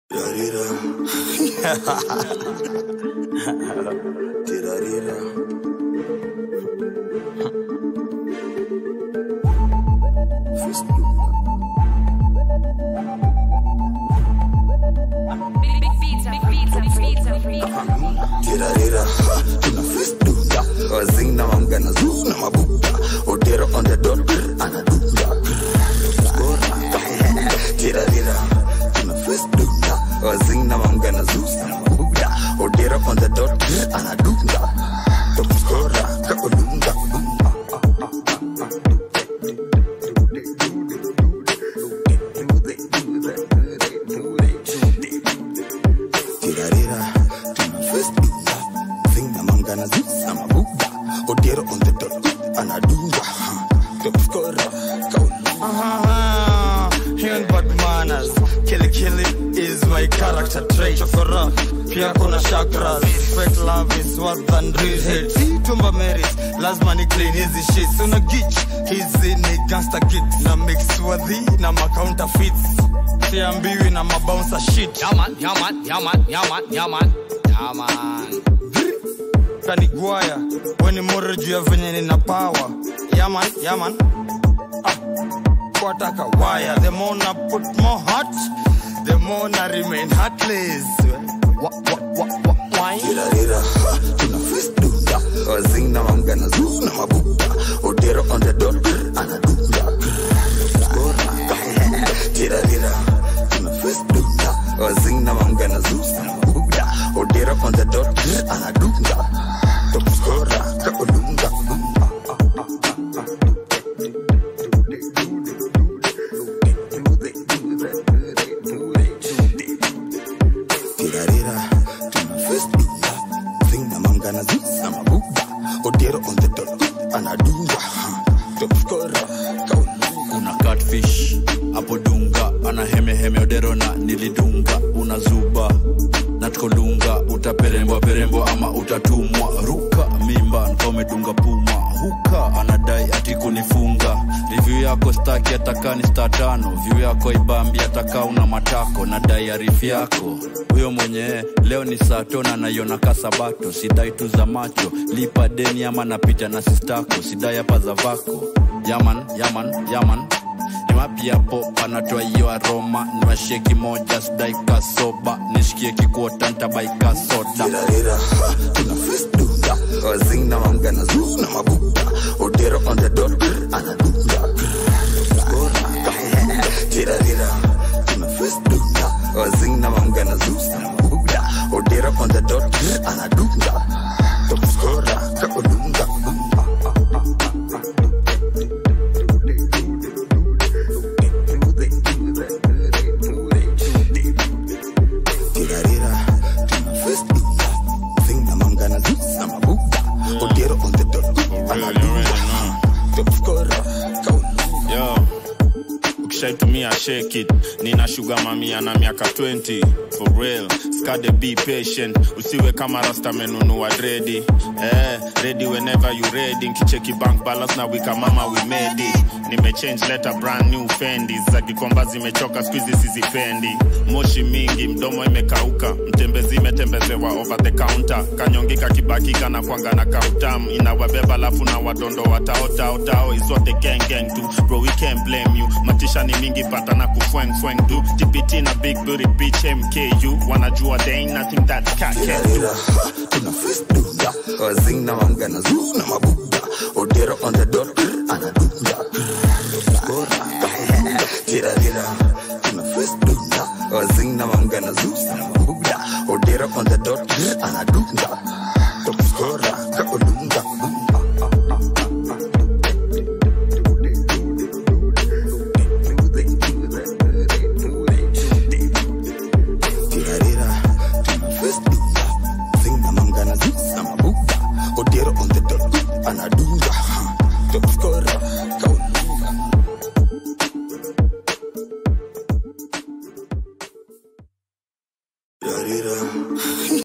Tirarira. Tirarira. Tirarira. Tuna festuda. Wazing na mamgana zoo na mabuda. Odero on the dot. Anadunda. Tirarira. Tuna festuda. Wazing na mamgana zoo na mabuda. Odero on the dot. Anadunda. Top scorer. Kakolunda. Tirarira. Tuna festuda. Zing na mamgana zoo na mabuda. Odero on the dot. Anadunda. Top scorer. Kakolunda. Ah, Human bad manners. Killy killy is my character trait. Chokora, pia kuna chakras. Fake love is worse than real hate. Si tumba merit, lazima ni clean hizi shits. Una gitch, hizi ni gangster kicks. Na mix wadhi na macounterfeits. Siambiwi na mabouncer shit. Yeah man, yeah man, yeah man, yeah man, yeah man, yeah man. kanigwaya weni more juu ya venye nina power yaman yaman ah, kwataka waya the more na put more heart the more na remain heartless wa, wa, wa, wa, why? Tirarira, tuna festuda wazing na mamgana zoo na mabuda odero on the dot anadunda Tirarira, tuna festuda wazing na mamgana zoo na mabuda odero on the dot anadunda top scorer kakolunda Tirarira, tuna festuda zing na mamgana zoo na mabuda odero on the dot anadunda top scorer kakolunda una catfish hapo dunga ana hemeheme odero na nilidunga una zuba na tukolunga utaperembwa perembwa ama utatumwa ruka mimba nkomedunga puma huka anadai ati kunifunga revyu yako staki atakani sta tano vyu yako ibambi ataka una matako nadai arifu yako huyo mwenye leo ni saa tona naiona kasabato sidai tu za macho lipa deni ama napita na sistako sidai hapa za vako yaman yaman yaman niwapiapo panatoa hiyo aroma niwasheki moja sidai kasoba nishikie kikuota ntabaika soda Tirarira, tuna festuda wazing na mamgana zoo na mabuda odero on the dot anadunda Tirarira, tuna festuda wazing na mamgana zoo na mabuda odero on the dot anadunda top scorer kakolunda Tirarira, tuna festuda zing na mamgana zoo na mabuda odero on the dot anadunda top scorer kakolunda yo ukishaitumia shake it nina shuga mamia na miaka 20 for real skade be patient usiwe kama rasta menunua dredi eh, ready whenever you ready nkicheki bank balance na wika mama we made it nimechange letter brand new fendi za kikomba zimechoka skuizi sizipendi moshi mingi mdomo imekauka mtembezi imetembezewa over the counter kanyongika kibakika na kwanga na kautam inawabeba lafu na wadondo wataotaotao izote gang gang tu bro we can't blame you matisha ni mingi pata na kufweng fweng du tpt na big booty bitch mku wanajua there ain't nothing that cat can do Tirarira, tuna festuda wazing na mamgana zoo na mabuda odero on the dot anadunda Tirarira, tuna festuda wazing na mamgana zoo na mabuda odero on the dot anadunda top scorer kakolunda Tirarira, tuna festuda zing na mamgana zoo na mabuda odero on the dot anadunda top scorer kakolunda